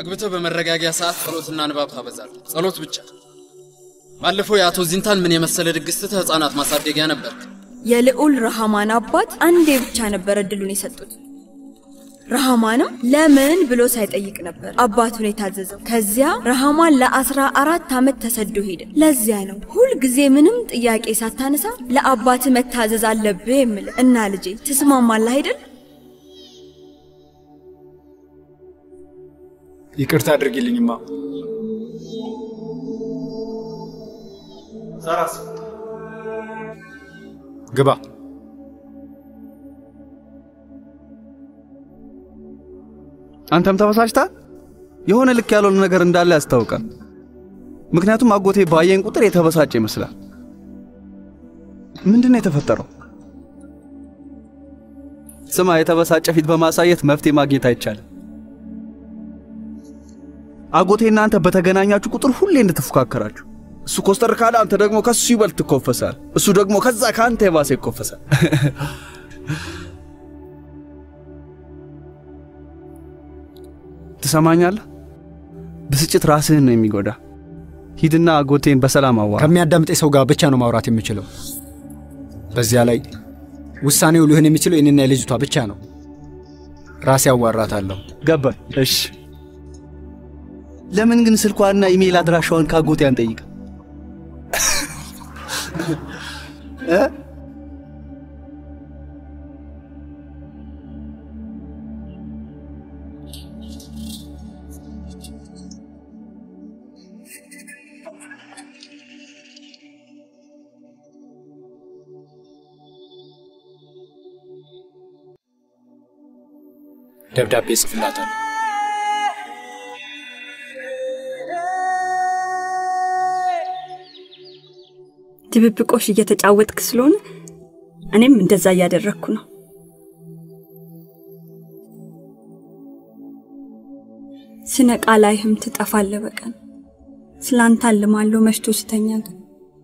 አግብተህ በመረጋጊያ ሰዓት ጸሎትና ንባብ ታበዛለህ። ጸሎት ብቻ። ባለፈው የአቶ ዚንታን ምን የመሰለ ድግስ ትተህ ህፃናት ማሳደጊያ ነበር። የልዑል ረሃማን አባት አንዴ ብቻ ነበር እድሉን የሰጡት። ረሃማንም ለምን ብሎ ሳይጠይቅ ነበር አባቱን የታዘዘው። ከዚያ ረሃማን ለአስራ አራት ዓመት ተሰዶ ሄደ። ለዚያ ነው ሁልጊዜ ምንም ጥያቄ ሳታነሳ ለአባት መታዘዝ አለብህ የምልህ። እና ልጄ ትስማማለህ አይደል? ይቅርታ አድርጊልኝማ። ዛራስ ግባ። አንተም ተበሳጭታ የሆነ ልክ ያልሆነ ነገር እንዳለ ያስታውቃል። ምክንያቱም አጎቴ ባየኝ ቁጥር የተበሳጨ ይመስላል። ምንድን ነው የተፈጠረው? ስማ፣ የተበሳጨ ፊት በማሳየት መፍትሄ ማግኘት አይቻልም። አጎቴ እናንተ በተገናኛችሁ ቁጥር ሁሌ እንድትፎካከራችሁ፣ እሱ ኮስተር ካለ አንተ ደግሞ ከሱ ይበልጥ ትኮፈሳል። እሱ ደግሞ ከዛ ከአንተ የባሰ ይኮፈሳል። ትሰማኛለህ? ብስጭት ራስህን ነው የሚጎዳ። ሂድና አጎቴን በሰላም አዋራ። ከሚያዳምጠኝ ሰው ጋር ብቻ ነው ማውራት የምችለው። በዚያ ላይ ውሳኔው ሊሆን የሚችለው የኔና የልጅቷ ብቻ ነው። ራሴ አዋራታለሁ። ገባኝ። እሺ፣ ለምን ግን ስልኳና ኢሜይል አድራሻዋን ከአጎቴ አንጠይቅ? እ? ደብዳቤ ጽፍላታለሁ። ድብብቆሽ እየተጫወትክ ስለሆነ እኔም እንደዛ እያደረግኩ ነው። ስነቃ ላይህም ትጠፋለህ በቀን ስላንተ አልማለሁ መሽቶ ስተኛ ግን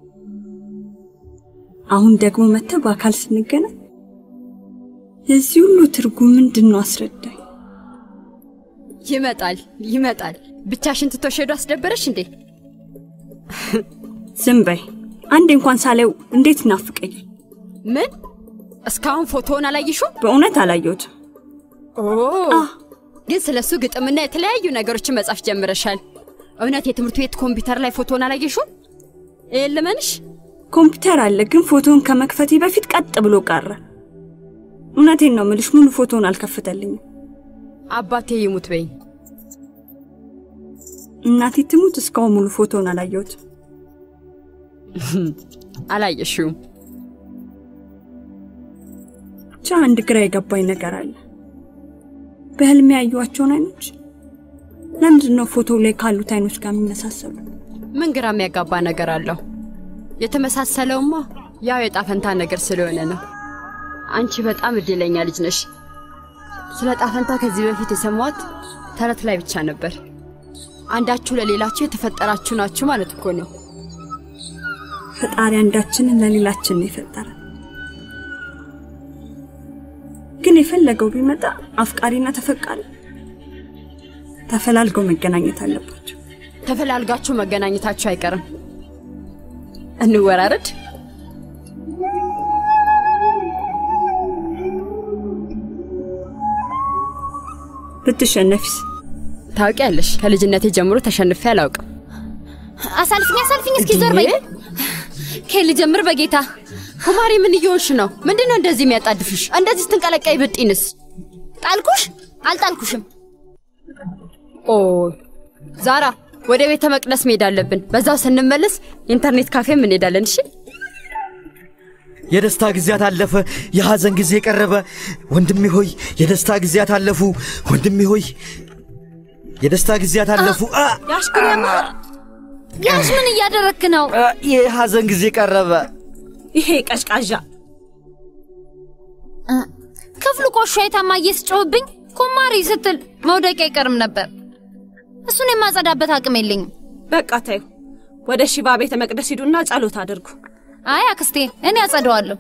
አሁን ደግሞ መጥተህ በአካል ስንገናኝ የዚህ ሁሉ ትርጉም ምንድን ነው? አስረዳኝ። ይመጣል ይመጣል። ብቻሽን ትቶሽ ሄዶ አስደበረሽ እንዴ? ዝም በይ። አንዴ እንኳን ሳላየው እንዴት ይናፍቀኛል። ምን? እስካሁን ፎቶውን አላየሽው? በእውነት አላየሁትም። ኦ ግን ስለ እሱ ግጥምና የተለያዩ ነገሮችን መጻፍ ጀምረሻል። እውነት የትምህርት ቤት ኮምፒውተር ላይ ፎቶውን አላየሽው? ይህን ልመንሽ? ኮምፒውተር አለ፣ ግን ፎቶውን ከመክፈቴ በፊት ቀጥ ብሎ ቀረ። እውነቴን ነው ምልሽ፣ ሙሉ ፎቶውን አልከፈተልኝም። አባቴ ይሙት በይኝ። እናቴ ትሙት፣ እስካሁን ሙሉ ፎቶውን አላየሁትም። አላየሽውም? ብቻ አንድ ግራ የገባኝ ነገር አለ። በህልሜ ያዩዋቸውን አይኖች ለምንድን ነው ፎቶው ላይ ካሉት አይኖች ጋር የሚመሳሰሉ? ምን ግራ የሚያጋባ ነገር አለው? የተመሳሰለውማ ያው የጣፈንታ ነገር ስለሆነ ነው። አንቺ በጣም እድለኛ ልጅ ነሽ። ስለ ጣፈንታ ከዚህ በፊት የሰማሁት ተረት ላይ ብቻ ነበር። አንዳችሁ ለሌላችሁ የተፈጠራችሁ ናችሁ ማለት እኮ ነው። ፈጣሪ አንዳችንን ለሌላችን ነው የፈጠረ። ግን የፈለገው ቢመጣ አፍቃሪና ተፈቃሪ ተፈላልገው መገናኘት አለባቸው። ተፈላልጋችሁ መገናኘታችሁ አይቀርም። እንወራረድ። ብትሸነፊስ? ታውቂያለሽ፣ ከልጅነቴ ጀምሮ ተሸንፌ አላውቅም። አሳልፍኝ አሳልፍኝ፣ እስኪ ዞር በይ። ከል ጀምር በጌታ ኩማሪ፣ ምን እየሆንሽ ነው? ምንድን ነው እንደዚህ የሚያጣድፍሽ? እንደዚህ ስትንቀለቀይ ብጢንስ? ጣልኩሽ? አልጣልኩሽም። ኦ ዛራ፣ ወደ ቤተ መቅደስ መሄድ አለብን። በዛው ስንመለስ ኢንተርኔት ካፌም እንሄዳለን። እሺ? የደስታ ጊዜያት አለፈ፣ የሐዘን ጊዜ ቀረበ። ወንድሜ ሆይ የደስታ ጊዜያት አለፉ። ወንድሜ ሆይ የደስታ ጊዜያት አለፉ። አ ያሽኩሪያማ ያሽ ምን እያደረክ ነው? የሐዘን ጊዜ ቀረበ። ይሄ ቀዥቃዣ ክፍሉ ቆሾ የታማዬ ስጮህብኝ ኩማሪ ስትል መውደቅ አይቀርም ነበር። እሱን የማጸዳበት አቅም የለኝም። በቃ ታዩ። ወደ ሽባ ቤተ መቅደስ ሂዱና ጸሎት አድርጉ። አይ አክስቴ፣ እኔ አጸደዋለሁ።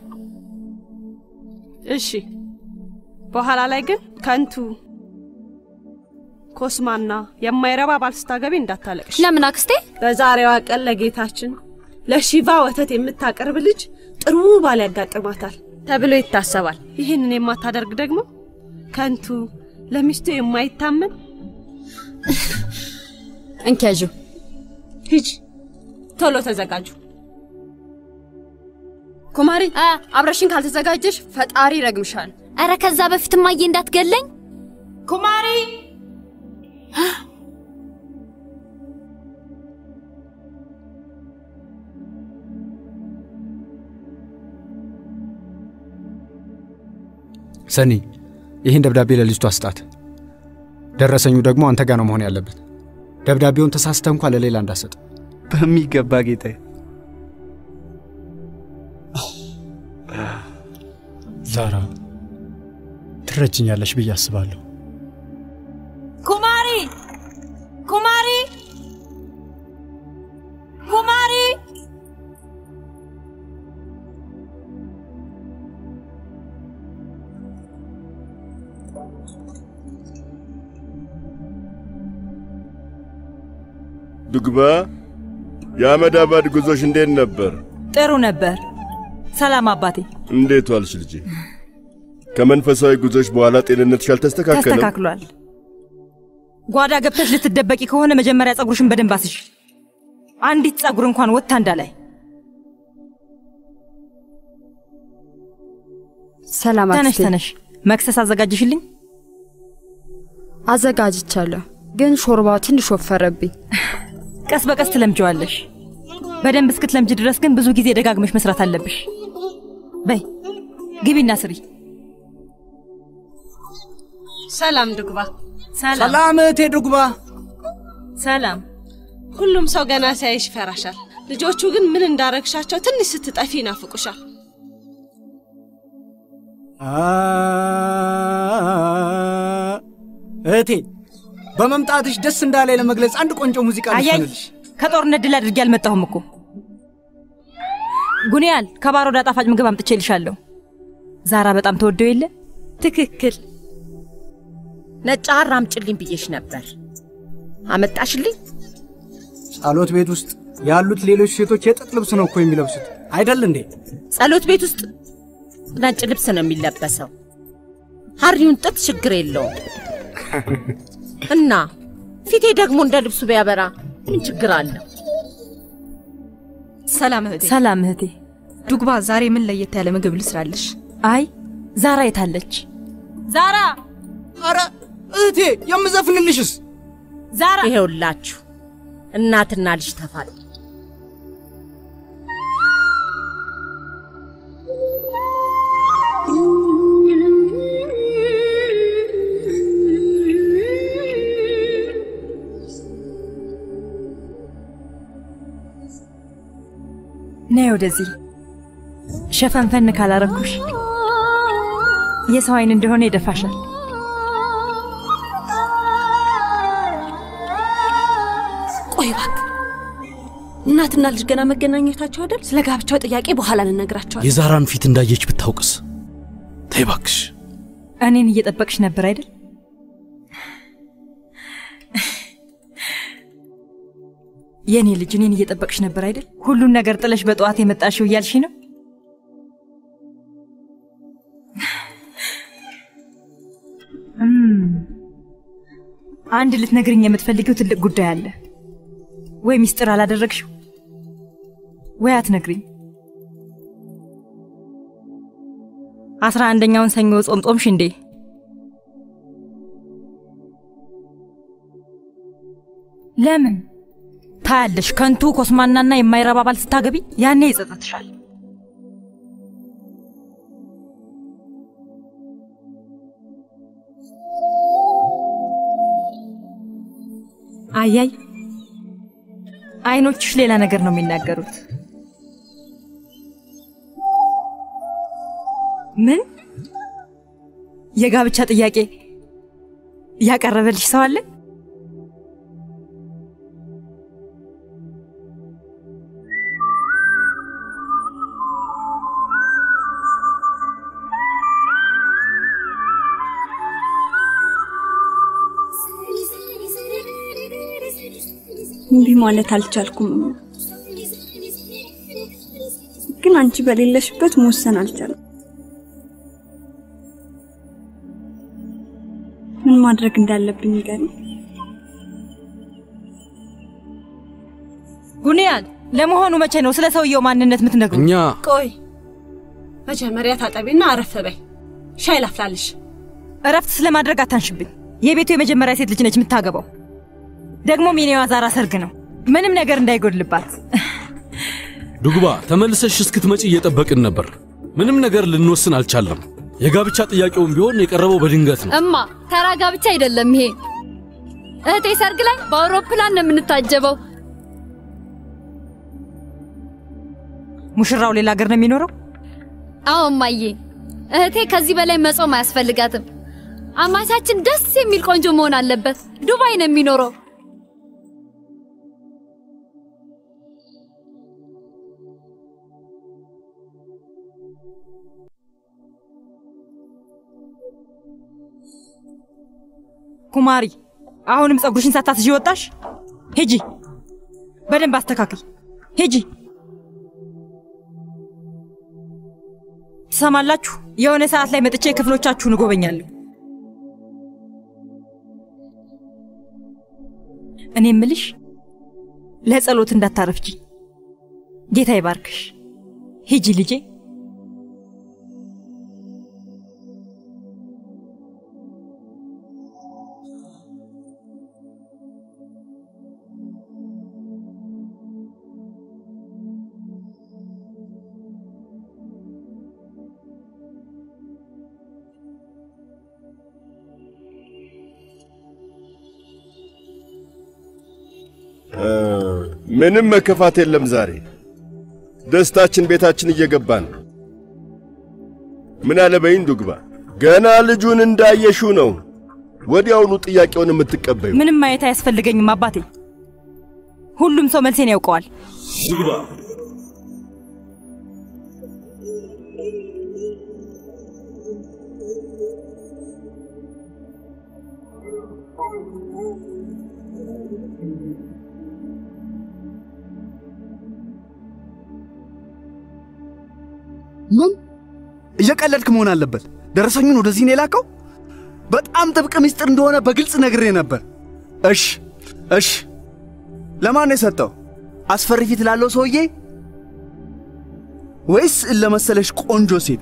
እሺ። በኋላ ላይ ግን ከንቱ ኮስማና የማይረባ ባል ስታገቢ እንዳታለቅሽ። ለምን አክስቴ? በዛሬዋ ቀን ለጌታችን ለሺቫ ወተት የምታቀርብ ልጅ ጥሩ ባል ያጋጥማታል ተብሎ ይታሰባል። ይህንን የማታደርግ ደግሞ ከንቱ፣ ለሚስቱ የማይታመን እንኪያዡ። ሂጂ፣ ቶሎ ተዘጋጁ። ኩማሪ አብረሽን ካልተዘጋጀሽ ፈጣሪ ይረግምሻል። አረ ከዛ በፊት እማዬ እንዳትገለኝ። ኩማሪ ሰኒ፣ ይህን ደብዳቤ ለልጅቷ ስጣት። ደረሰኙ ደግሞ አንተ ጋር ነው መሆን ያለበት። ደብዳቤውን ተሳስተ እንኳ ለሌላ እንዳሰጥ። በሚገባ ጌታዬ። ዛራ ትረጅኛለሽ ብዬ አስባለሁ። ኩማሪ ኩማሪ ኩማሪ ዱግባ የአመዳባድ ጉዞሽ እንዴት ነበር? ጥሩ ነበር። ሰላም አባቴ። እንዴት ዋልሽ ልጄ? ከመንፈሳዊ ጉዞሽ በኋላ ጤንነትሽ አልተስተካከለም? ተስተካክሏል። ጓዳ ገብተሽ ልትደበቂ ከሆነ መጀመሪያ ጸጉርሽን በደንብ አስሽ። አንዲት ጸጉር እንኳን ወጥታ እንዳላይ። ሰላም ተነሽ አክስቴ። ተነሽ። መክሰስ አዘጋጅሽልኝ? አዘጋጅቻለሁ፣ ግን ሾርባው ትንሽ ወፈረብኝ። ቀስ በቀስ ትለምጀዋለሽ። በደንብ እስክትለምጅ ድረስ ግን ብዙ ጊዜ ደጋግመሽ መስራት አለብሽ። በይ ግቢና ስሪ። ሰላም ዱግባ። ሰላም እህቴ ዱግባ። ሰላም። ሁሉም ሰው ገና ሲያይሽ ይፈራሻል። ልጆቹ ግን ምን እንዳረግሻቸው ትንሽ ስትጠፊ ይናፍቁሻል። እህቴ በመምጣትሽ ደስ እንዳላይ ለመግለጽ አንድ ቆንጆ ሙዚቃ አያይ ልስፈልሽ። ከጦርነት ድል አድርጌ አልመጣሁም እኮ ጉንያል ከባሮዳ ጣፋጭ ምግብ አምጥቼልሻለሁ። ዛራ በጣም ተወደው የለ ትክክል። ነጭ ሐር አምጪልኝ ብዬሽ ነበር። አመጣሽልኝ? ጸሎት ቤት ውስጥ ያሉት ሌሎች ሴቶች የጥጥ ልብስ ነው እኮ የሚለብሱት አይደል እንዴ? ጸሎት ቤት ውስጥ ነጭ ልብስ ነው የሚለበሰው። ሐሪውን ጥጥ ችግር የለውም እና ፊቴ ደግሞ እንደ ልብሱ ቢያበራ ምን ችግር አለው? ሰላም እህቴ። ሰላም እህቴ። ዱግባ ዛሬ ምን ለየት ያለ ምግብ ልስራልሽ? አይ ዛራ የታለች? ዛራ! አረ እህቴ የምዘፍንልሽስ? ዛራ! ይሄውላችሁ እናትና ልጅ ተፋል ነይ ወደዚህ። ሸፈንፈን ካላረኩሽ የሰው አይን እንደሆነ ይደፋሻል። ቆይ እባክህ፣ እናትና ልጅ ገና መገናኘታቸው አይደል? ስለ ጋብቻው ጥያቄ በኋላ እንነግራቸዋለን። የዛራን ፊት እንዳየች ብታውቅስ? ተይ እባክሽ። እኔን እየጠበቅሽ ነበር አይደል? የእኔ ልጅ እኔን እየጠበቅሽ ነበር አይደል? ሁሉን ነገር ጥለሽ በጠዋት የመጣሽው እያልሽ ነው? እም፣ አንድ ልትነግርኝ የምትፈልጊው ትልቅ ጉዳይ አለ። ወይ ሚስጥር አላደረግሽው ወይ አትነግሪኝ። አስራ አንደኛውን ሰኞ ጾም ጾምሽ እንዴ? ለምን ታያለሽ? ከንቱ ኮስማናና የማይረባ ባል ስታገቢ ያኔ ይጸጸትሻል። አያይ አይኖችሽ ሌላ ነገር ነው የሚናገሩት። ምን የጋብቻ ጥያቄ ያቀረበልሽ ሰው አለ? እምቢ ማለት አልቻልኩም። ግን አንቺ በሌለሽበት መወሰን አልቻልኩም። ምን ማድረግ እንዳለብኝ ንገሪኝ። ጉንያን፣ ለመሆኑ መቼ ነው ስለ ሰውየው ማንነት የምትነግሩ? እኛ ቆይ መጀመሪያ ታጠቢና አረፍ በይ። ሻይ ላፍላልሽ። እረፍት ስለማድረግ አታንሽብኝ። የቤቱ የመጀመሪያ ሴት ልጅ ነች የምታገባው። ደግሞ ሚኔዋ ዛራ ሰርግ ነው። ምንም ነገር እንዳይጎድልባት። ዱግባ ተመልሰሽ እስክትመጪ እየጠበቅን ነበር። ምንም ነገር ልንወስን አልቻለም። የጋብቻ ጥያቄውም ቢሆን የቀረበው በድንገት ነው። እማ ተራ ጋብቻ አይደለም ይሄ። እህቴ ሰርግ ላይ በአውሮፕላን ነው የምንታጀበው። ሙሽራው ሌላ ሀገር ነው የሚኖረው? አዎ እማዬ፣ እህቴ ከዚህ በላይ መጾም አያስፈልጋትም። አማቻችን ደስ የሚል ቆንጆ መሆን አለበት። ዱባይ ነው የሚኖረው። ኩማሪ፣ አሁንም ፀጉርሽን ሳታስይዥ ወጣሽ? ሂጂ፣ በደንብ አስተካክል። ሂጂ። ትሰማላችሁ? የሆነ ሰዓት ላይ መጥቼ ክፍሎቻችሁን እጎበኛለሁ። እኔ እምልሽ ለጸሎት እንዳታረፍጂ። ጌታ ይባርክሽ። ሂጂ ልጄ። ምንም መከፋት የለም። ዛሬ ደስታችን ቤታችን እየገባ ነው። ምን አለ በይን ዱግባ፣ ገና ልጁን እንዳየሽው ነው ወዲያውኑ ጥያቄውን የምትቀበዩ። ምንም ማየት አያስፈልገኝም አባቴ። ሁሉም ሰው መልሴን ያውቀዋል። ዱግባ ምን እየቀለድክ መሆን አለበት። ደረሰኙን ወደዚህ ነው የላከው? በጣም ጥብቅ ምስጢር እንደሆነ በግልጽ ነግሬ ነበር። እሽ እሽ፣ ለማን ነው የሰጠው? አስፈሪ ፊት ላለው ሰውዬ ወይስ ለመሰለሽ ቆንጆ ሴት?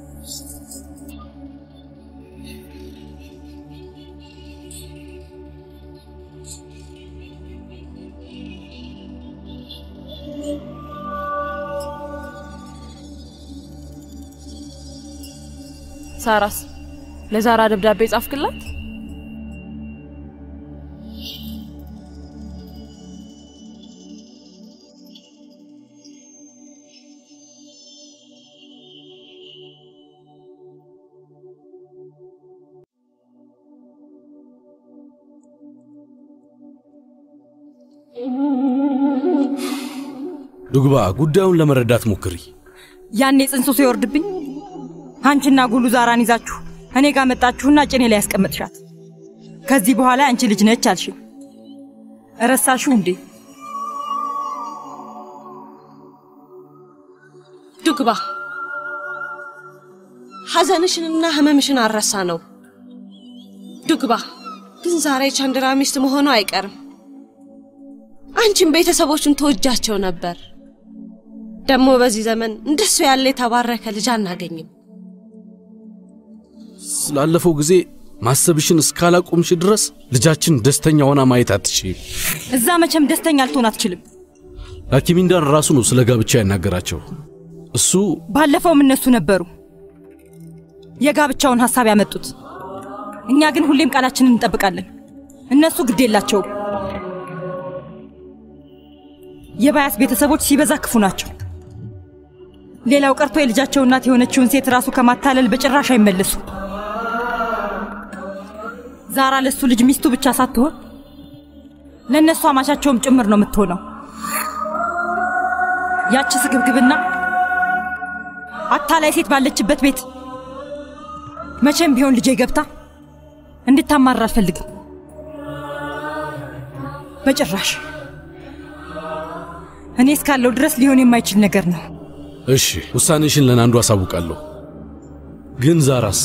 ሳራስ ለዛራ ደብዳቤ ጻፍክላት? ዱግባ ጉዳዩን ለመረዳት ሞክሪ። ያኔ ጽንሱ ሲወርድብኝ አንቺና ጉሉ ዛራን ይዛችሁ እኔ ጋር መጣችሁና ጭኔ ላይ ያስቀመጥሻት። ከዚህ በኋላ አንቺ ልጅ ነች አልሽኝ። ረሳሽው እንዴ? ዱግባ ሐዘንሽንና ህመምሽን አረሳ ነው። ዱግባ ግን ዛሬ ቻንድራ ሚስት መሆኑ አይቀርም። አንቺም ቤተሰቦቹን ተወጃቸው ነበር። ደግሞ በዚህ ዘመን እንደሱ ያለ የተባረከ ልጅ አናገኝም። ስላለፈው ጊዜ ማሰብሽን እስካላቆምሽ ድረስ ልጃችን ደስተኛ ሆና ማየት አትችይም። እዛ መቼም ደስተኛ ልትሆን አትችልም። ላኪሚንዳን ራሱ ነው ስለ ጋብቻ ያናገራቸው። እሱ ባለፈውም እነሱ ነበሩ የጋብቻውን ሐሳብ ያመጡት። እኛ ግን ሁሌም ቃላችንን እንጠብቃለን። እነሱ ግድ የላቸውም። የባያስ ቤተሰቦች ሲበዛ ክፉ ናቸው። ሌላው ቀርቶ የልጃቸው እናት የሆነችውን ሴት ራሱ ከማታለል በጭራሽ አይመለሱ። ዛራ ለሱ ልጅ ሚስቱ ብቻ ሳትሆን ለእነሱ አማቻቸውም ጭምር ነው የምትሆነው። ያቺ ስግብግብና አታላይ ሴት ባለችበት ቤት መቼም ቢሆን ልጄ ገብታ እንድታማራ አልፈልግም። በጭራሽ እኔ እስካለው ድረስ ሊሆን የማይችል ነገር ነው። እሺ ውሳኔሽን ለናንዱ አሳውቃለሁ። ግን ዛራስ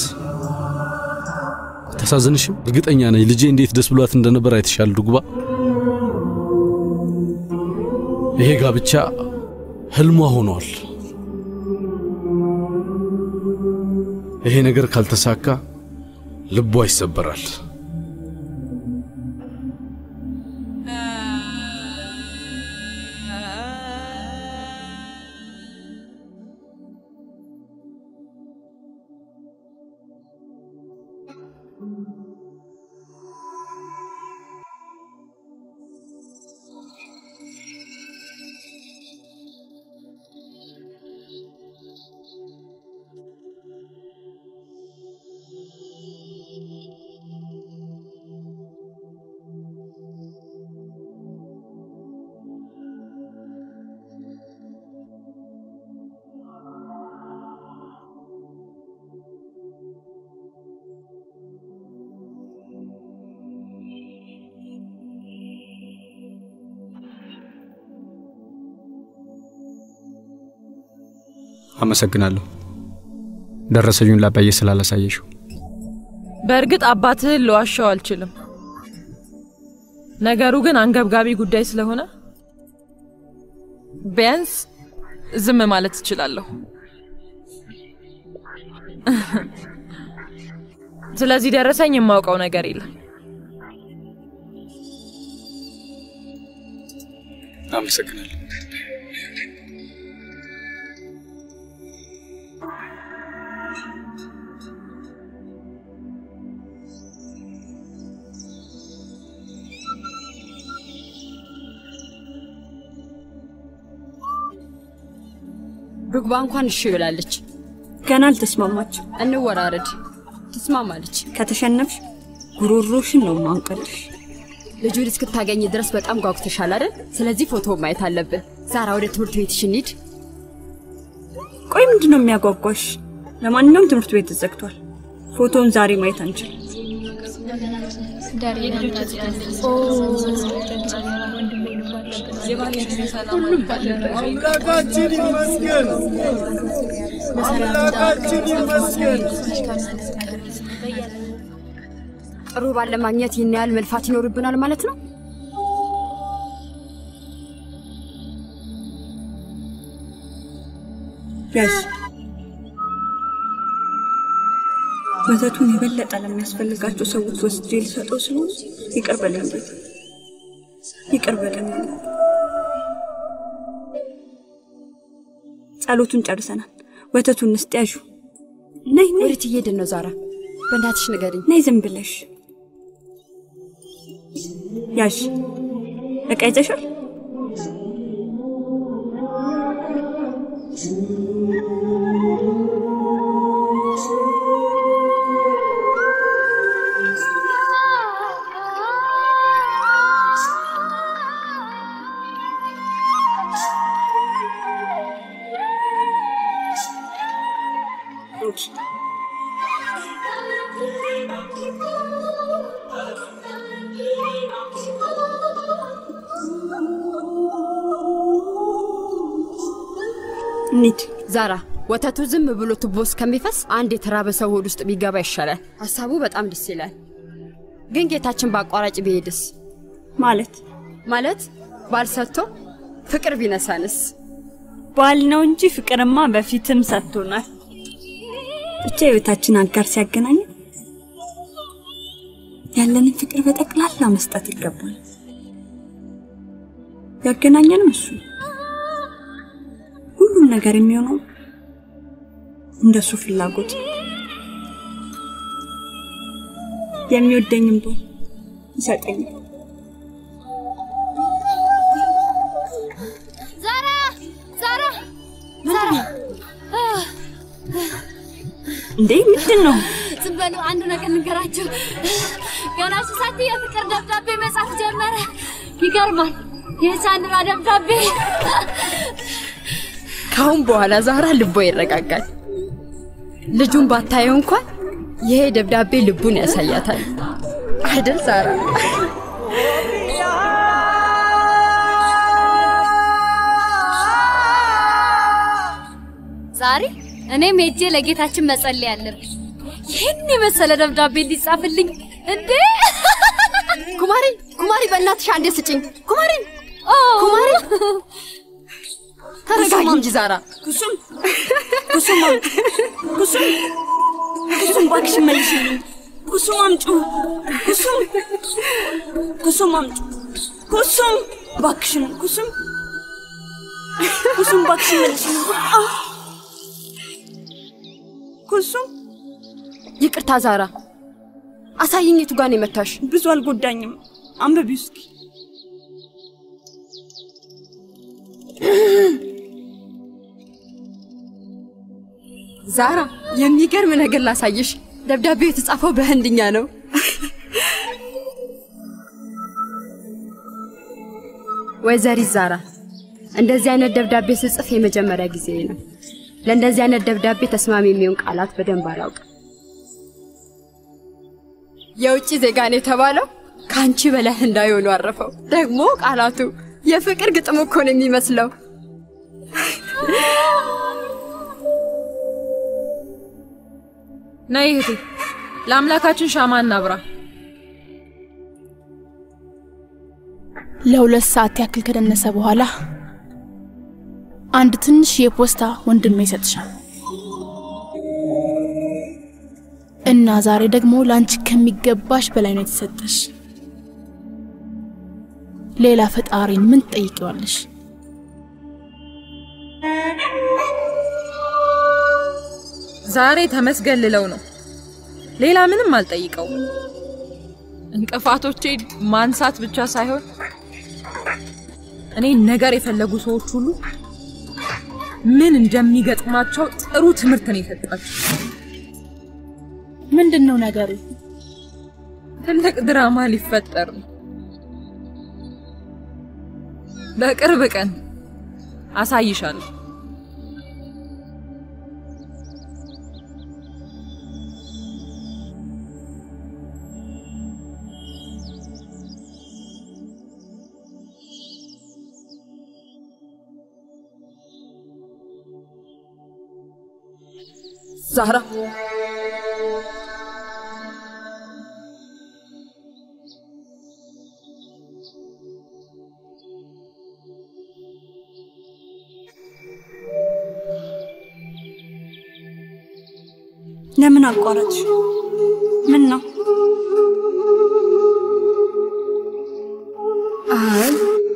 ተሳዝንሽም? እርግጠኛ ነኝ ልጄ እንዴት ደስ ብሏት እንደነበር አይተሻል ዱግባ። ይሄ ጋብቻ ህልሟ ሆኗል። ይሄ ነገር ካልተሳካ ልቧ ይሰበራል። አመሰግናለሁ ደረሰኙን ላባዬ ስላላሳየሽው። በእርግጥ አባትህን ልዋሻው አልችልም። ነገሩ ግን አንገብጋቢ ጉዳይ ስለሆነ ቢያንስ ዝም ማለት እችላለሁ። ስለዚህ ደረሰኝ የማውቀው ነገር የለም። አመሰግናለሁ። ዱግባ እንኳን እሺ ብላለች። ገና አልተስማማች። እንወራረድ። ትስማማለች። ከተሸነፍሽ ጉሮሮሽን ነው ማንቀልሽ። ልጁን እስክታገኝ ድረስ በጣም ጓጉተሻል አይደል? ስለዚህ ፎቶ ማየት አለብን። ዛራ ወደ ትምህርት ቤትሽ እንሂድ። ቆይ ምንድን ነው የሚያጓጓሽ? ለማንኛውም ትምህርት ቤት ተዘግቷል። ፎቶውን ዛሬ ማየት አንችልም። አምላካችን ይመስገን፣ አምላካችን ይመስገን። ጥሩ ባል ለማግኘት ይህን ያህል መልፋት ይኖርብናል ማለት ነው። ያዝ ወተቱን የበለጠ ለሚያስፈልጋቸው ሰዎች ወስጄ ልሰጠው ስለሆነ ይቅር በለኝ ጌታ፣ ይቅር በለኝ። ጸሎቱን ጨርሰናል። ወተቱን ንስጥ ያዡ። ነይ ነይ። ወዴት እየሄድን ነው ዛራ? በእናትሽ ንገሪኝ። ነይ ዝም ብለሽ ያዥ። እቃ ይዘሻል? እንኪ። እንሂድ። ዛራ ወተቱ ዝም ብሎ ቱቦ እስከሚፈስ አንድ የተራበ ሰው ሆድ ውስጥ ቢገባ ይሻላል። ሀሳቡ በጣም ደስ ይላል። ግን ጌታችን በአቋራጭ ቢሄድስ? ማለት ማለት ባል ሰጥቶ ፍቅር ቢነሳንስ? ባል ነው እንጂ ፍቅርማ በፊትም ሰጥቶናል። ብቻ የቤታችን አጋር ሲያገናኝ ያለንን ፍቅር በጠቅላላ መስጠት ይገባል። ያገናኘንም እሱ ነው። ሁሉም ነገር የሚሆነው እንደሱ ፍላጎት ነው። የሚወደኝም ባል ይሰጠኛል። ዛራ ዛራ ዛራ እንዴ ምንድን ነው? ዝም በሉ፣ አንድ ነገር ንገራቸው። ገና ሱሳት የፍቅር ደብዳቤ መጻፍ ጀመረ። ይገርማል። የሳንድራ ደብዳቤ ካሁን በኋላ ዛራ ልቦ ይረጋጋል። ልጁን ባታየው እንኳን ይሄ ደብዳቤ ልቡን ያሳያታል አይደል ዛራ? ዛሬ እኔም ሄጄ ለጌታችን መጸለይ አለብኝ። ይህን የመሰለ ደብዳቤ እንዲጻፍልኝ እንዴ! ኩማሪ ኩማሪ፣ በእናትሽ አንዴ ስጭኝ። ኩማሪ ኩማሪ፣ ተረጋጊ እንጂ ዛራ። ኩሱም ኩሱም አምጪ ኩሱም ኩሱም እባክሽ መልሽልኝ። ኩሱም አምጩ ኩሱም ኩሱም አምጩ ኩሱም እባክሽን ኩሱም ኩሱም እባክሽን መልሽልኝ። አ! ኩሱም ይቅርታ ዛራ፣ አሳይኝ የቱ ጋር ነው የመታሽ? ብዙ አልጎዳኝም። አንብቢው እስኪ። ዛራ፣ የሚገርም ነገር ላሳይሽ። ደብዳቤው የተጻፈው በህንድኛ ነው። ወይዘሪት ዛራ፣ እንደዚህ አይነት ደብዳቤ ስጽፍ የመጀመሪያ ጊዜ ነው። ለእንደዚህ አይነት ደብዳቤ ተስማሚ የሚሆን ቃላት በደንብ አላውቅም። የውጭ ዜጋ ነው የተባለው ከአንቺ በላይ ህንዳዊ ሆኖ አረፈው። ደግሞ ቃላቱ የፍቅር ግጥም እኮ ነው የሚመስለው። ነይ እህቴ፣ ለአምላካችን ሻማ እናብራ። ለሁለት ሰዓት ያክል ከደነሰ በኋላ አንድ ትንሽ የፖስታ ወንድሜ ይሰጥሻል እና ዛሬ ደግሞ ለአንቺ ከሚገባሽ በላይ ነው የተሰጠሽ። ሌላ ፈጣሪን ምን ትጠይቂዋለሽ? ዛሬ ተመስገን ልለው ነው። ሌላ ምንም አልጠይቀው። እንቅፋቶቼን ማንሳት ብቻ ሳይሆን እኔ ነገር የፈለጉ ሰዎች ሁሉ ምን እንደሚገጥማቸው ጥሩ ትምህርት ነው የሰጣቸው። ምንድን ነው ነገሩ? ትልቅ ድራማ ሊፈጠር ነው። በቅርብ ቀን አሳይሻለሁ። ዛራ ለምን አቋረጥሽ? ምን ነው? አይ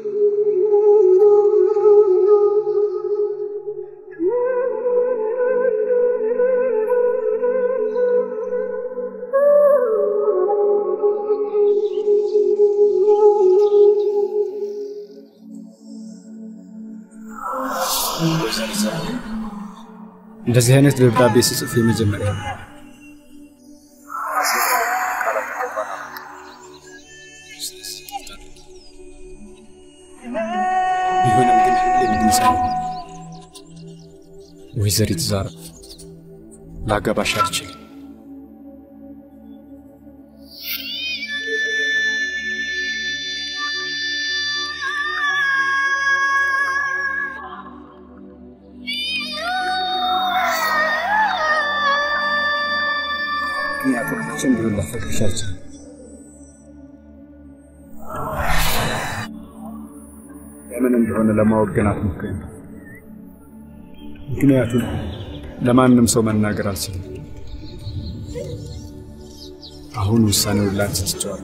እንደዚህ አይነት ደብዳቤ ስጽፍ የመጀመሪያ ነው። ቢሆንም ግን የምንሰ ወይዘሪት ዛራ ላገባሽ አልችልም። ምክንያቱም መቼም ቢሆን ላፈቅርሽ አልችልም። ለምን እንደሆነ ለማወቅ ግን አትሞክሪ። ምክንያቱም ለማንም ሰው መናገር አልችልም። አሁን ውሳኔውን ላንቺ ትቼዋለሁ።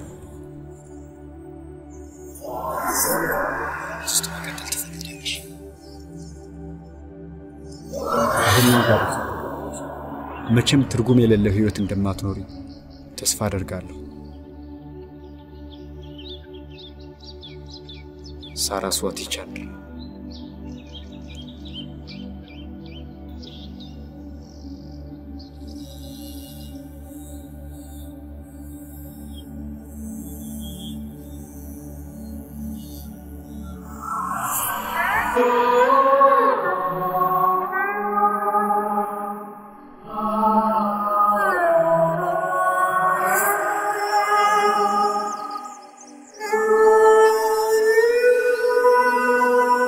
ውስጥ መቀጠል ትፈልጊያለሽ? አሁን ጋር መቼም ትርጉም የሌለው ህይወት እንደማትኖሪ ተስፋ አደርጋለሁ። ሳራስዋቲ ቻንድራ Ah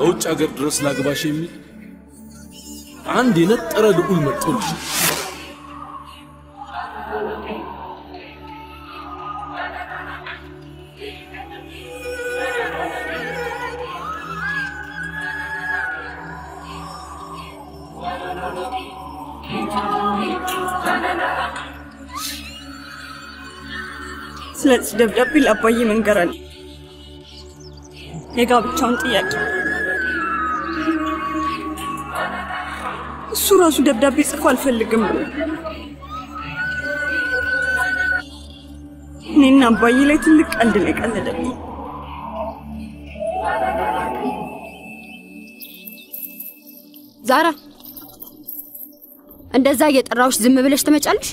ከውጭ ሀገር ድረስ ላግባሽ የሚል አንድ የነጠረ ልዑል መጥቶልሽ ስለዚህ ደብዳቤ ለአባዬ መንገር አለ የጋብቻውን ጥያቄ እሱ ራሱ ደብዳቤ ጽፎ አልፈልግም ብሎ እኔና አባዬ ላይ ትልቅ ቀልድ ነው የቀለደብኝ። ዛራ እንደዛ እየጠራሁሽ ዝም ብለሽ ትመጫለሽ?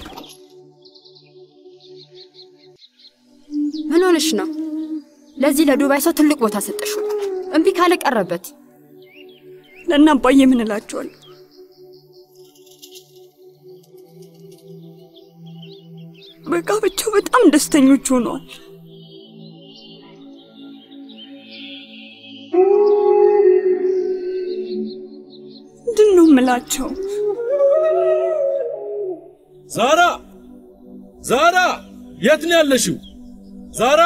ምን ሆነሽ ነው? ለዚህ ለዱባይ ሰው ትልቅ ቦታ ሰጠሽው። እምቢ ካለ ቀረበት። ለእነ አባዬ ምን እላቸዋለሁ? በጋብቻው በጣም ደስተኞች ሆነዋል። ምንድን ነው የምላቸው? ዛራ ዛራ የት ነው ያለሽው? ዛራ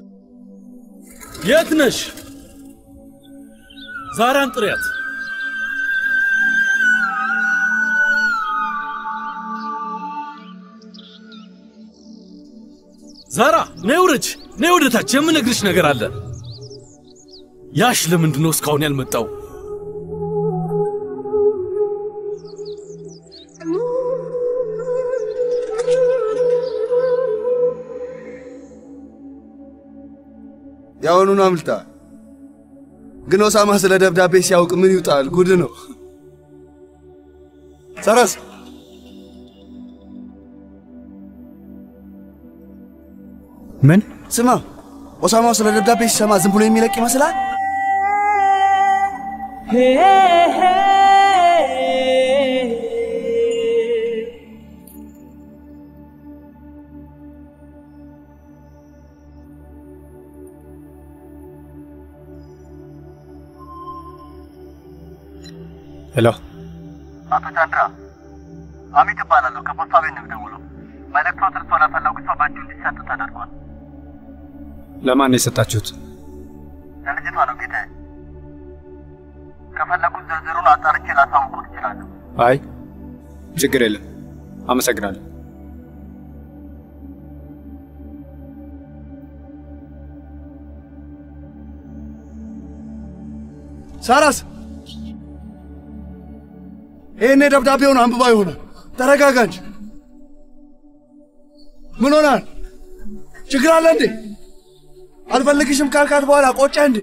የት ነሽ? ዛራን ጥሪያት። ዛራ ነይ ውረጅ፣ ነይ ወደ ታች። የምነግርሽ ነገር አለ። ያሽ ለምንድን ነው እስካሁን ያልመጣው? ያሁኑን አምልጣ። ግን ኦሳማ ስለ ደብዳቤ ሲያውቅ ምን ይውጣል? ጉድ ነው። ሰረስ ምን ስማ፣ ኦሳማው ስለ ደብዳቤ ሲሰማ ዝም ብሎ የሚለቅ ይመስላል? ሄሎ፣ አቶ ቻንድራ አሚት እባላለሁ። ከፖስታ ቤት ነው የምደውለው። መልእክቶ ትርሶ ለፈለጉ ሰው በእጁ እንዲሰጥ ተደርጓል። ለማን ነው የሰጣችሁት? ለልጅቷ ነው ጌታዬ። ከፈለጉት ዝርዝሩን አጣርቼ ላሳውቅዎት እችላለሁ። አይ ችግር የለም፣ አመሰግናለሁ። ሳራስ ይህኔ ደብዳቤውን አንብባ ይሆናል። ተረጋጋ እንጂ። ምን ሆናል? ችግር አለ እንዴ? አልፈልግሽም ካልካት በኋላ ቆጨ እንዴ?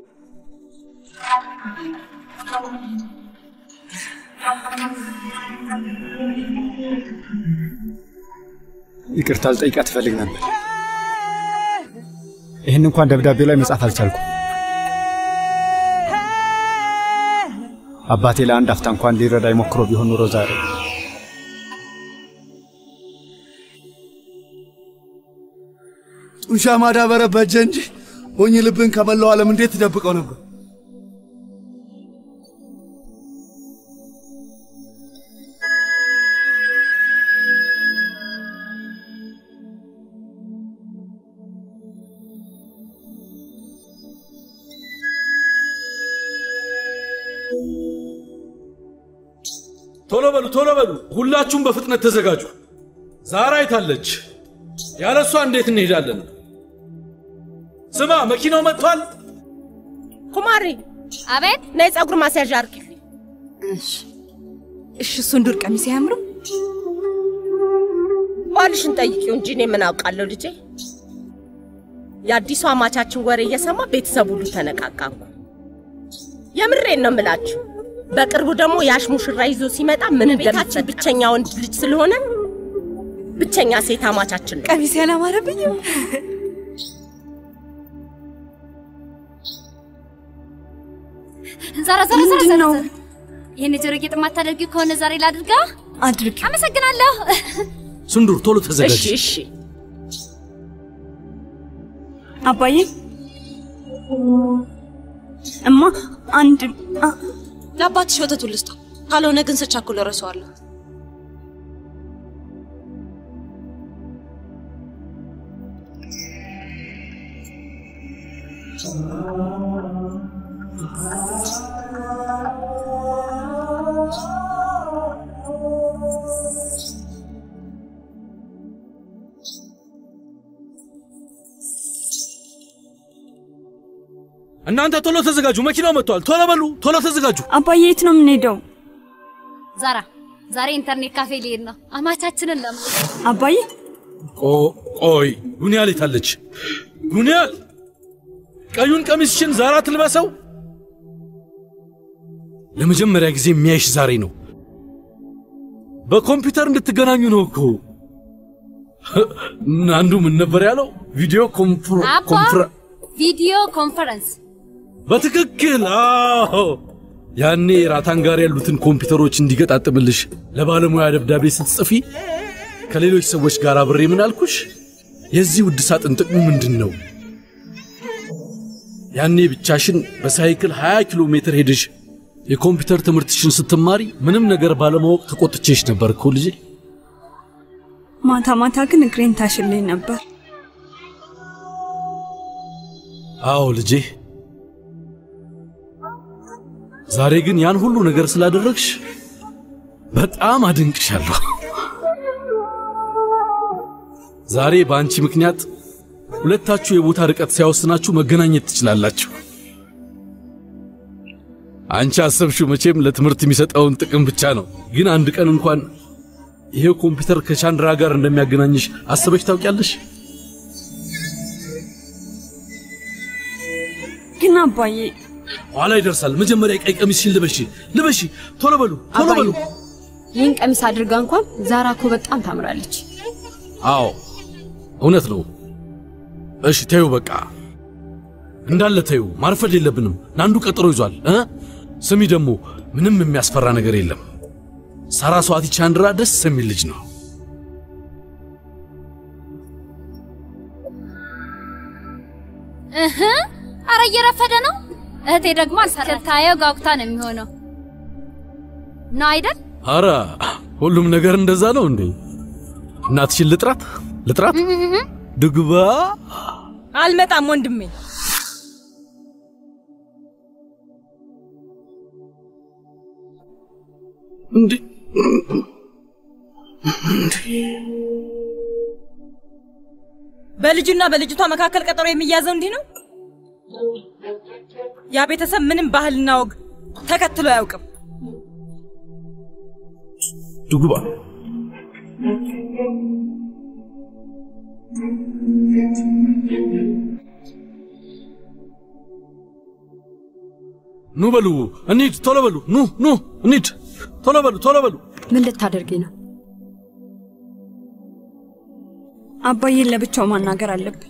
ይቅርታ ልጠይቃት ትፈልግ ነበር። ይህን እንኳን ደብዳቤው ላይ መጻፍ አልቻልኩም። አባቴ ለአንድ አፍታ እንኳን ሊረዳ ሞክሮ ቢሆን ኑሮ ዛሬ ጡንቻ ማዳበረ በጀ እንጂ ሞኝ ልብን ከመላው ዓለም እንዴት ትደብቀው ነበር? ቶሎ በሉ ቶሎ በሉ፣ ሁላችሁም በፍጥነት ተዘጋጁ። ዛራ አይታለች። ያለ እሷ እንዴት እንሄዳለን? ስማ፣ መኪናው መጥቷል። ኩማሪ፣ አቤት። ነይ ጸጉር ማስያዣ አርጊልኝ። እሺ፣ እሱን ዱር ቀሚስ አያምርም? ባልሽን ጠይቂው እንጂ እኔ ምን አውቃለሁ ልጄ። የአዲሱ አማቻችን ወሬ እየሰማ ቤተሰብ ሁሉ ተነቃቃኩ። የምሬን ነው የምላችሁ። በቅርቡ ደግሞ ያሽ ሙሽራ ይዞ ሲመጣ ምን እንደሚፈጠር ብቸኛ ወንድ ልጅ ስለሆነ ብቸኛ ሴት አማቻችን ነው። ቀሚስ ያላማረብኝም። ዛራ ዛራ ዛራ ምንድን ነው? ይህን የጆሮ ጌጥ የማታደርጊው ከሆነ ዛሬ ላድርጋ። አድርጊ። አመሰግናለሁ። ስንዱር ቶሎ ተዘጋጅ። እሺ እሺ። አባዬ እማ አንድ አ- ለአባትሽ ወተቱን ልስጠው፣ ካልሆነ ግን ስቻኩል እረሳዋለሁ። እናንተ ቶሎ ተዘጋጁ፣ መኪናው መጥቷል። ቶሎ በሉ፣ ቶሎ ተዘጋጁ። አባዬ የት ነው የምንሄደው? ዛራ ዛሬ ኢንተርኔት ካፌ ሊሄድ ነው። አማቻችንን ለማ አባዬ ቆ- ቆይ ጉንያል የታለች? ጉንያል ቀዩን ቀሚስሽን ዛራ ትልበሰው። ለመጀመሪያ ጊዜ የሚያይሽ ዛሬ ነው። በኮምፒውተር እንድትገናኙ ነው እኮ። አንዱ ምን ነበር ያለው? ቪዲዮ ኮንፍረ- አባ ኮንፍረ- ቪዲዮ ኮንፈረንስ በትክክል አዎ። ያኔ ራታን ጋር ያሉትን ኮምፒውተሮች እንዲገጣጥምልሽ ለባለሙያ ደብዳቤ ስትጽፊ ከሌሎች ሰዎች ጋር አብሬ ምን አልኩሽ? የዚህ ውድ ሳጥን ጥቅሙ ምንድን ነው? ያኔ ብቻሽን በሳይክል 20 ኪሎ ሜትር ሄደሽ የኮምፒውተር ትምህርትሽን ስትማሪ ምንም ነገር ባለማወቅ ተቆጥቼሽ ነበር እኮ ልጄ። ማታ ማታ ግን እግሬን ታሽልኝ ነበር። አዎ ልጄ። ዛሬ ግን ያን ሁሉ ነገር ስላደረግሽ በጣም አድንቅሻለሁ። ዛሬ በአንቺ ምክንያት ሁለታችሁ የቦታ ርቀት ሲያወስናችሁ መገናኘት ትችላላችሁ። አንቺ አሰብሽው መቼም ለትምህርት የሚሰጠውን ጥቅም ብቻ ነው። ግን አንድ ቀን እንኳን ይሄው ኮምፒውተር ከቻንድራ ጋር እንደሚያገናኝሽ አስበሽ ታውቂያለሽ? ግን አባዬ ኋላ ይደርሳል። መጀመሪያ ቀይ ቀሚስሽን ልበሺ፣ ልበሺ። ቶሎ በሉ፣ ቶሎ በሉ። ይህን ቀሚስ አድርጋ እንኳን ዛራ እኮ በጣም ታምራለች። አዎ እውነት ነው። እሺ ተዩ፣ በቃ እንዳለ ተዩ። ማርፈድ የለብንም። ናንዱ ቀጠሮ ይዟል እ ስሚ ደግሞ ምንም የሚያስፈራ ነገር የለም። ሳራስዋቲ ቻንድራ ደስ የሚል ልጅ ነው። እህ አረ እየረፈደ ነው። እህቴ ደግሞ ስታየው ጋጉታ ነው የሚሆነው ነው አይደል? አረ ሁሉም ነገር እንደዛ ነው እንዴ? እናትሽን ልጥራት ልጥራት ድግባ አልመጣም ወንድሜ። እንዴ በልጁና በልጅቷ መካከል ቀጠሮ የሚያዘው እንዲህ ነው። ያ ቤተሰብ ምንም ባህልና ወግ ተከትሎ አያውቅም። ድጉባ ኑ በሉ እንሂድ፣ ቶሎ በሉ ኑ ኑ እንሂድ፣ ቶሎ በሉ ቶሎ በሉ። ምን ልታደርጊ ነው? አባዬን ለብቻው ማናገር አለብን።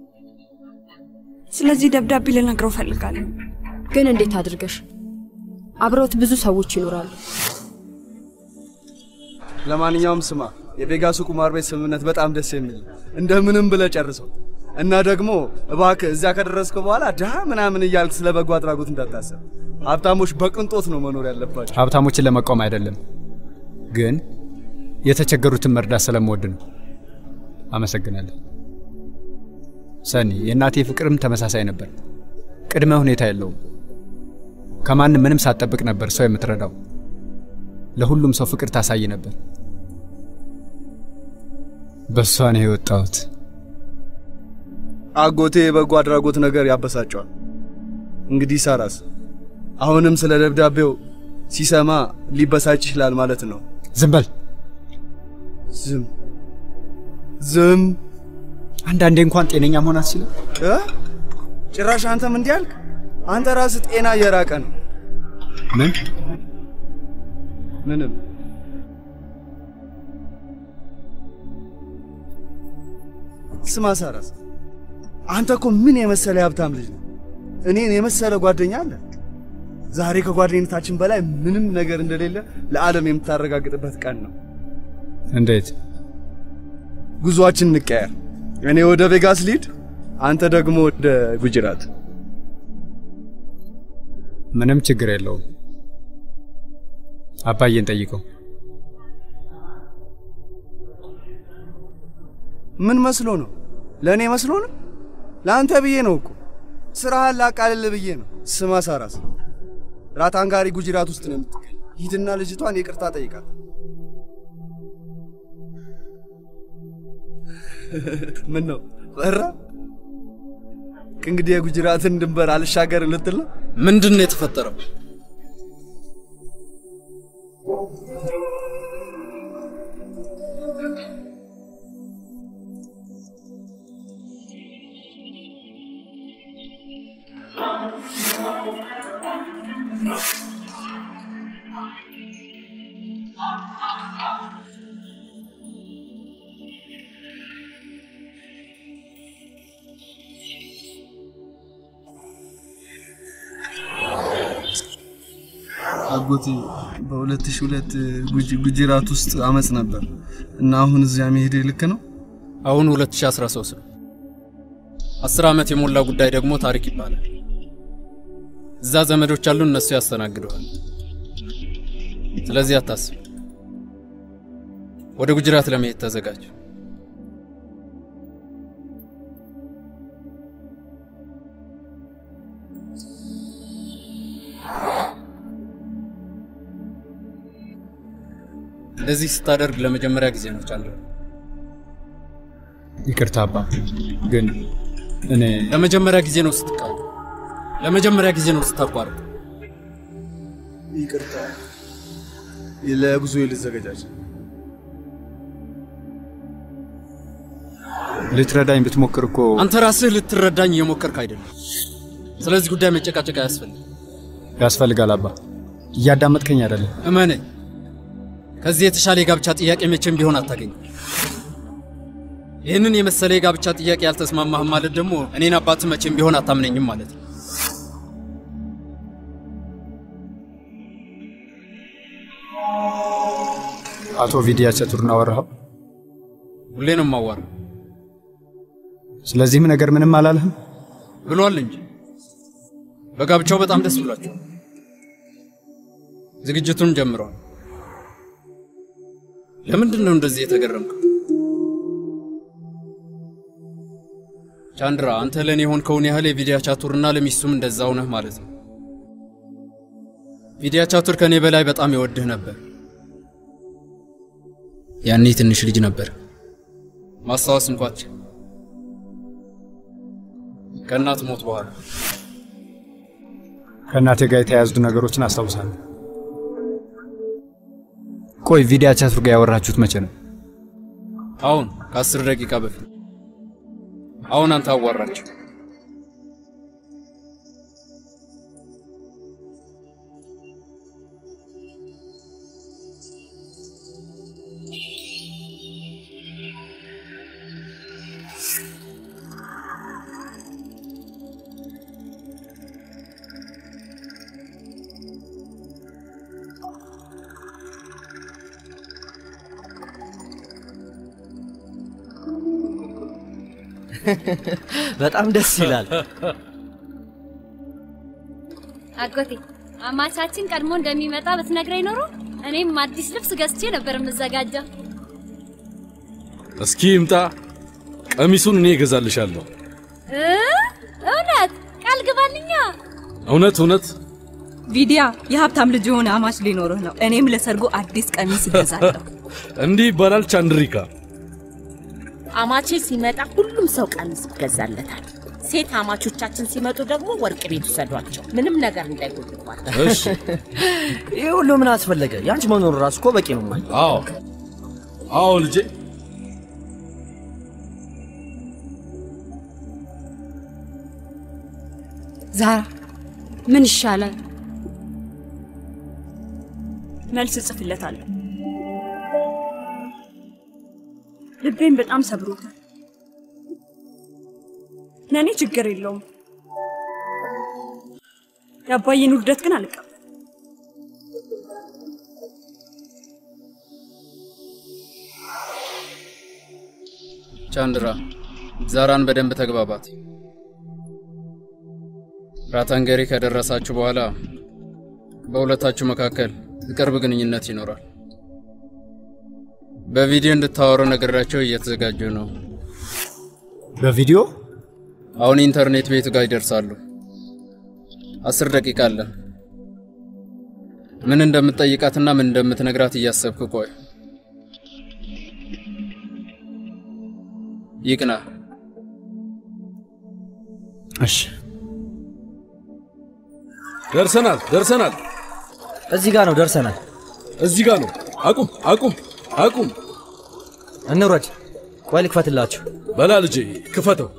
ስለዚህ ደብዳቤ ልነግረው ፈልጋለሁ። ግን እንዴት አድርገሽ? አብረውት ብዙ ሰዎች ይኖራሉ። ለማንኛውም ስማ፣ የቬጋሱ ቁማር ቤት ስምምነት በጣም ደስ የሚል ነው። እንደምንም ብለህ ጨርሰው እና ደግሞ እባክህ እዚያ ከደረስክ በኋላ ድሃ ምናምን እያልክ ስለ በጎ አድራጎት እንዳታሰብ። ሀብታሞች በቅንጦት ነው መኖር ያለባቸው። ሀብታሞችን ለመቃወም አይደለም፣ ግን የተቸገሩትን መርዳት ስለምወድ ነው። አመሰግናለሁ ሰኒ። የእናቴ ፍቅርም ተመሳሳይ ነበር። ቅድመ ሁኔታ የለውም። ከማንም ምንም ሳትጠብቅ ነበር ሰው የምትረዳው። ለሁሉም ሰው ፍቅር ታሳይ ነበር። በእሷ ነው የወጣሁት። አጎቴ የበጎ አድራጎት ነገር ያበሳጨዋል። እንግዲህ ሳራስ አሁንም ስለ ደብዳቤው ሲሰማ ሊበሳጭ ይችላል ማለት ነው። ዝም በል ዝም ዝም። አንዳንዴ እንኳን ጤነኛ መሆን አትችልም? እ? ጭራሽ አንተም እንዲህ አልክ? አንተ ራስህ ጤና እየራቀ ነው። ምን ምንም ስማ ሳራስ፣ አንተ እኮ ምን የመሰለ ሀብታም ልጅ ነው። እኔን የመሰለ ጓደኛ አለ። ዛሬ ከጓደኝነታችን በላይ ምንም ነገር እንደሌለ ለዓለም የምታረጋግጥበት ቀን ነው። እንዴት? ጉዞአችን እንቀያር። እኔ ወደ ቬጋስ ሊድ፣ አንተ ደግሞ ወደ ጉጅራት። ምንም ችግር የለውም። አባዬን ጠይቀው። ምን መስሎ ነው? ለእኔ መስሎ ነው? ለአንተ ብዬ ነው እኮ ስራህን ላቃልል ብዬ ነው። ስማ ሳራስ፣ ራታንጋሪ ጉጅራት ውስጥ ነው የምትገኝ። ሂድና ልጅቷን ይቅርታ ጠይቃት። ምን ነው ፈራ? እንግዲህ የጉጅራትን ድንበር አልሻገርም ልትል ነው? ምንድን ነው የተፈጠረው? አጎቴ በ2002 ጉጅራት ውስጥ አመፅ ነበር እና አሁን እዚያ መሄዴ ልክ ነው? አሁን 2013 ነው። አስር ዓመት የሞላ ጉዳይ ደግሞ ታሪክ ይባላል። እዛ ዘመዶች አሉ፣ እነሱ ያስተናግደዋል። ስለዚህ አታስብ። ወደ ጉጅራት ለመሄድ ተዘጋጅ። እንደዚህ ስታደርግ ለመጀመሪያ ጊዜ ነው ቻንድራ። ይቅርታ አባ፣ ግን እኔ ለመጀመሪያ ጊዜ ነው ስትቃወም፣ ለመጀመሪያ ጊዜ ነው ስታቋርጥ። ይቅርታ፣ ለጉዞ ልዘገጃጅ። ልትረዳኝ ብትሞክር እኮ አንተ ራስህ ልትረዳኝ እየሞከርክ አይደለም። ስለዚህ ጉዳይ መጨቃጨቅ አያስፈልግም። ያስፈልጋል አባ። እያዳመጥከኝ አይደለም። እመነኝ፣ ከዚህ የተሻለ የጋብቻ ጥያቄ መቼም ቢሆን አታገኝም። ይህንን የመሰለ የጋብቻ ጥያቄ ያልተስማማህም ማለት ደግሞ እኔን አባት መቼም ቢሆን አታምነኝም ማለት ነው። አቶ ቪዲያ ቸቱርን አወራኸው? ሁሌ ነው የማዋራው። ስለዚህም ነገር ምንም አላለህም? ብሏል እንጂ በጋብቻው በጣም ደስ ብሏቸው ዝግጅቱን ጀምረዋል። ለምንድን ነው እንደዚህ የተገረምከው? ቻንድራ፣ አንተ ለእኔ የሆንከውን ያህል የቪዲያ ቻቱርና ለሚስቱም እንደዛው ነህ ማለት ነው። ቪዲያ ቻቱር ከእኔ በላይ በጣም ይወድህ ነበር። ያኔ ትንሽ ልጅ ነበር። ማስታወስ እንኳች ከእናት ሞት በኋላ ከእናቴ ጋር የተያያዙ ነገሮችን አስታውሳለሁ። ቆይ ቪዲያ ቻቱር ጋር ያወራችሁት መቼ ነው? አሁን ከአስር ደቂቃ በፊት። አሁን አንተ አዋራቸው። በጣም ደስ ይላል። አጎቴ አማቻችን ቀድሞ እንደሚመጣ ብትነግረኝ ኖሮ እኔም አዲስ ልብስ ገዝቼ ነበር የምዘጋጀው። እስኪ ይምጣ፣ ቀሚሱን እኔ እገዛልሻለሁ። እ? እውነት ቃል ግባልኛ። እውነት እውነት ቪዲያ የሀብታም ልጅ የሆነ አማች ሊኖርህ ነው። እኔም ለሰርጉ አዲስ ቀሚስ እገዛለሁ። እንዲህ ይባላል ቻንድሪካ። አማቼ ሲመጣ ሁሉም ሰው ቀሚስ ይገዛለታል። ሴት አማቾቻችን ሲመጡ ደግሞ ወርቅ ቤት ውሰዷቸው፣ ምንም ነገር እንዳይጎልባቸው። እሺ። ይህ ሁሉ ምን አስፈለገ? ያንቺ መኖሩ ራሱ እኮ በቂ ነው። ማይ አዎ አዎ ልጄ ዛራ ምን ይሻላል? መልስ እጽፍለታለሁ። ልቤን በጣም ሰብሮታል። ለእኔ ችግር የለውም። የአባዬን ውርደት ግን አልቀበልም። ቻንድራ፣ ዛራን በደንብ ተግባባት። ራታንገሪ ከደረሳችሁ በኋላ በሁለታችሁ መካከል የቅርብ ግንኙነት ይኖራል። በቪዲዮ እንድታወሩ ነገራቸው እየተዘጋጁ ነው። በቪዲዮ አሁን ኢንተርኔት ቤት ጋር ይደርሳሉ። አስር ደቂቃ አለ። ምን እንደምትጠይቃትና ምን እንደምትነግራት እያሰብክ ቆይ። ይቅና። እሺ፣ ደርሰናል፣ ደርሰናል። እዚህ ጋር ነው ደርሰናል። እዚህ ጋር ነው። አቁም፣ አቁም፣ አቁም። እንውረድ። ቆይ ልክፈትላችሁ። በላ ልጄ ክፈተው።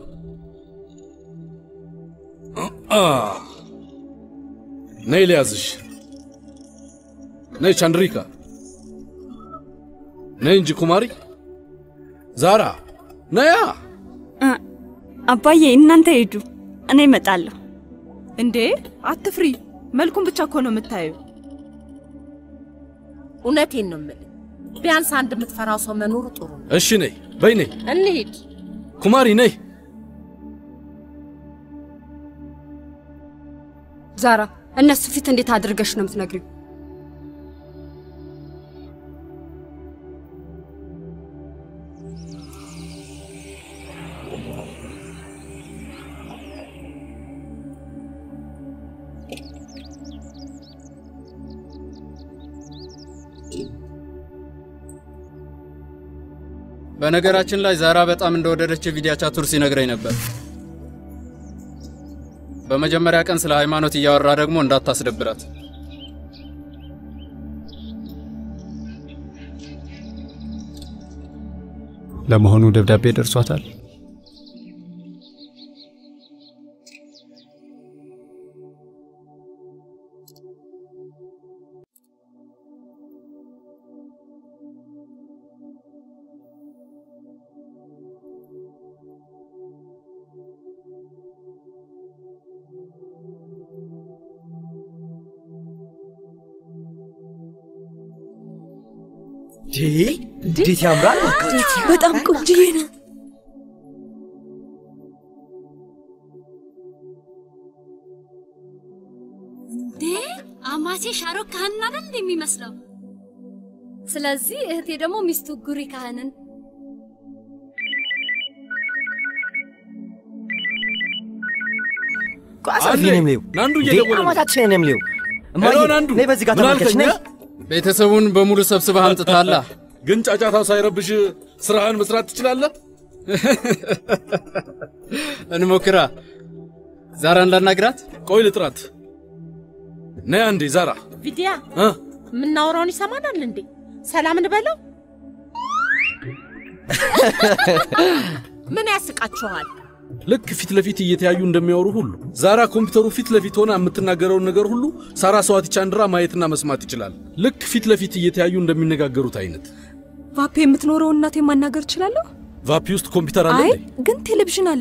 አ ነይ ልያዝሽ። ነይ ቻንድሪካ፣ ነይ እንጂ ኩማሪ። ዛራ ነያ። አባዬ እናንተ ሂዱ፣ እኔ እመጣለሁ። እንዴ አትፍሪ፣ መልኩን ብቻ እኮ ነው የምታየው። እውነቴን ነው የምልህ፣ ቢያንስ አንድ የምትፈራው ሰው መኖሩ ጥሩ ነው። እሺ ነይ በይ፣ ነይ እንሂድ። ኩማሪ ነይ። ዛራ፣ እነሱ ፊት እንዴት አድርገሽ ነው የምትነግሪው? በነገራችን ላይ ዛራ በጣም እንደወደደች ቪዲያ ቻቱር ሲነግረኝ ነበር። በመጀመሪያ ቀን ስለ ሃይማኖት እያወራ ደግሞ እንዳታስደብራት። ለመሆኑ ደብዳቤ ደርሷታል? እንዴት ያምራል! በጣም ቆንጅዬ ነው። እንዴ አማቼ ሻሮክ ካህንን አይደል እንዴ የሚመስለው? ስለዚህ እህቴ ደግሞ ሚስቱ ጉሪ ካህንን ቋሳፊ ነም ሊው ናንዱ እንዴ እየደወለ ነው። አማታችን ነም ሊው እማዬ ሄሎ፣ ናንዱ፣ ነይ በዚህ ጋር ምን ተመልከች አልከኝ? ነይ ቤተሰቡን በሙሉ ሰብስበህ አምጥታላ። ግን ጫጫታው ሳይረብሽ ስራህን መስራት ትችላለህ። እንሞክራ። ዛራን ላናግራት። ቆይ ልጥራት። ነይ አንዴ ዛራ። ቪዲያ እ? የምናወራውን ይሰማናል እንዴ? ሰላም እንበለው። ምን ያስቃችኋል? ልክ ፊት ለፊት እየተያዩ እንደሚያወሩ ሁሉ ዛራ ኮምፒውተሩ ፊት ለፊት ሆና የምትናገረውን ነገር ሁሉ ሳራ ሰዋቲ ቻንድራ ማየትና መስማት ይችላል። ልክ ፊት ለፊት እየተያዩ እንደሚነጋገሩት አይነት። ቫፔ የምትኖረው እናቴ ማናገር እችላለሁ? ቫፒ ውስጥ ኮምፒውተር አለ አይ እንዴ? ግን ቴሌቪዥን አለ።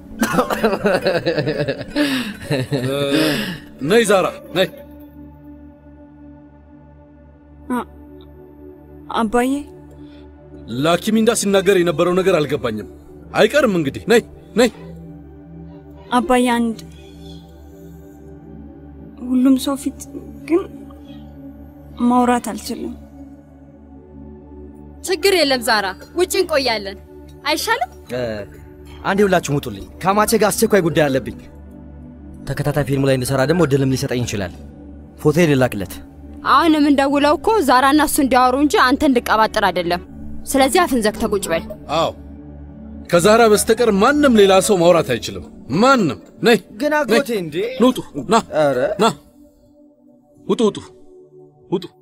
እ፣ ነይ ዛራ ነይ። አባዬ ላኪሚንዳ ሲናገር የነበረው ነገር አልገባኝም። አይቀርም እንግዲህ ነይ ነይ። አባዬ አንድ ሁሉም ሰው ፊት ግን ማውራት አልችልም። ችግር የለም ዛራ፣ ውጭ እንቆያለን። አይሻልም? እ፣ አንዴ ሁላችሁም ውጡልኝ። ከአማቼ ጋር አስቸኳይ ጉዳይ አለብኝ። ተከታታይ ፊልሙ ላይ እንድሰራ ደግሞ እድልም ሊሰጠኝ ይችላል። ፎቶ ልላክለት። አሁን የምንደውለው እኮ ዛራና እሱ እንዲያወሩ እንጂ አንተ እንድቀባጥር አይደለም። ስለዚህ አፍን ዘግተህ ቁጭ በል። አዎ ከዛራ በስተቀር ማንም ሌላ ሰው ማውራት አይችልም። ማንም ነይ። ግን አጎቴ እንዴ! ኑ ውጡ፣ ና ና፣ ውጡ፣ ውጡ፣ ውጡ።